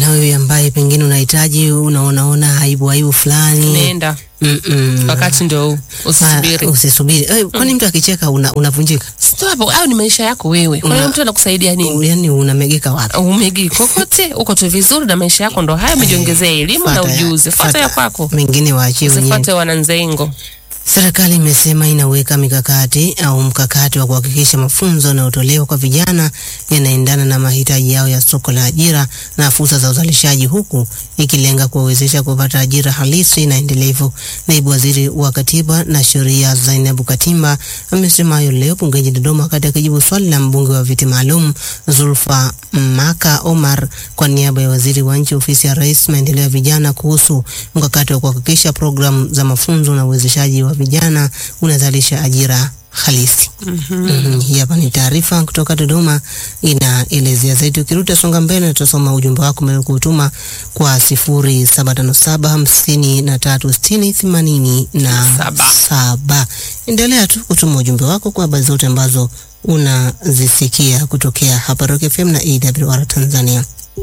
na wewe ambaye pengine unahitaji unaonaona aibu aibu fulani nenda Mm-mm. wakati ndio huu Ah, usisubiri usisubiri Eh, kwani mtu akicheka una, unavunjika Sio hapo au ni maisha yako wewe kwa hiyo Una- mtu anakusaidia nini yani unamegeka wapi umegi kokote uko tu vizuri na maisha yako ndo haya umejiongezea elimu na Fuata ya- ujuzi fuata ya kwako mengine waachie wenyewe usifuate wananzengo Serikali imesema inaweka mikakati au mkakati wa kuhakikisha mafunzo yanayotolewa kwa vijana yanaendana na mahitaji yao ya soko la ajira na fursa za uzalishaji, huku ikilenga kuwawezesha kupata ajira halisi na endelevu. Naibu Waziri wa Katiba na Sheria Zainabu Katimba amesema hayo leo bungeni Dodoma, wakati akijibu swali la mbunge wa viti maalum Zulfa Maka Omar kwa niaba ya waziri wa nchi ofisi ya Rais maendeleo ya vijana kuhusu mkakati wa kuhakikisha programu za mafunzo na uwezeshaji wa vijana unazalisha ajira halisi. Mhm, Hii hapa ni taarifa kutoka Dodoma inaelezea zaidi. Ukirudi songa mbele, tutasoma ujumbe wako umeweza kutuma kwa sifuri saba tano saba hamsini na tatu sitini themanini na Saba. saba. Endelea tu kutuma ujumbe wako kwa habari zote ambazo unazisikia kutokea hapa Rock FM na AWR Tanzania.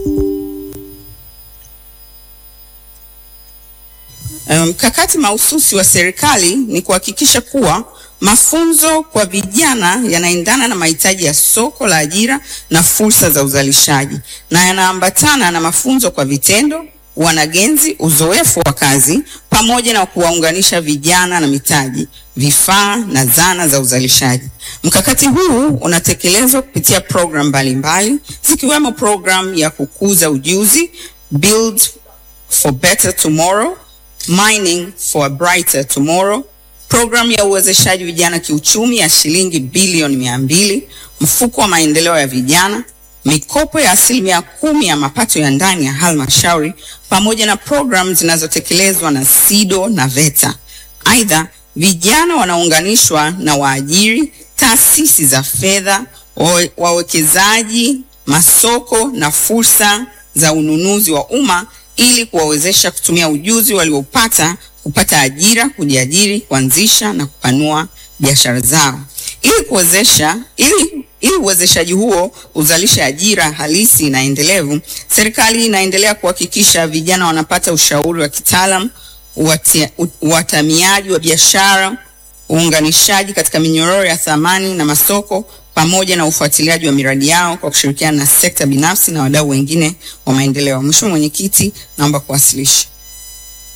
Mkakati um, mahususi wa serikali ni kuhakikisha kuwa mafunzo kwa vijana yanaendana na mahitaji ya soko la ajira na fursa za uzalishaji na yanaambatana na mafunzo kwa vitendo, wanagenzi, uzoefu wa kazi pamoja na kuwaunganisha vijana na mitaji, vifaa na zana za uzalishaji. Mkakati huu unatekelezwa kupitia programu mbalimbali zikiwemo programu ya kukuza ujuzi Build for Better Tomorrow Mining for a Brighter Tomorrow, programu ya uwezeshaji vijana kiuchumi ya shilingi bilioni mia mbili, mfuko wa maendeleo ya vijana, mikopo ya asilimia kumi ya mapato ya ndani ya halmashauri, pamoja na programu zinazotekelezwa na SIDO na VETA. Aidha, vijana wanaunganishwa na waajiri, taasisi za fedha, wawe- wawekezaji, masoko na fursa za ununuzi wa umma ili kuwawezesha kutumia ujuzi waliopata kupata ajira, kujiajiri, kuanzisha na kupanua biashara zao. Ili kuwezesha ili ili uwezeshaji huo uzalishe ajira halisi na endelevu, serikali inaendelea kuhakikisha vijana wanapata ushauri wa kitaalam, uwatia- u- uwatamiaji wa biashara, uunganishaji katika minyororo ya thamani na masoko pamoja na ufuatiliaji wa miradi yao kwa kushirikiana na sekta binafsi na wadau wengine wa maendeleo. Mheshimiwa Mwenyekiti, naomba kuwasilisha.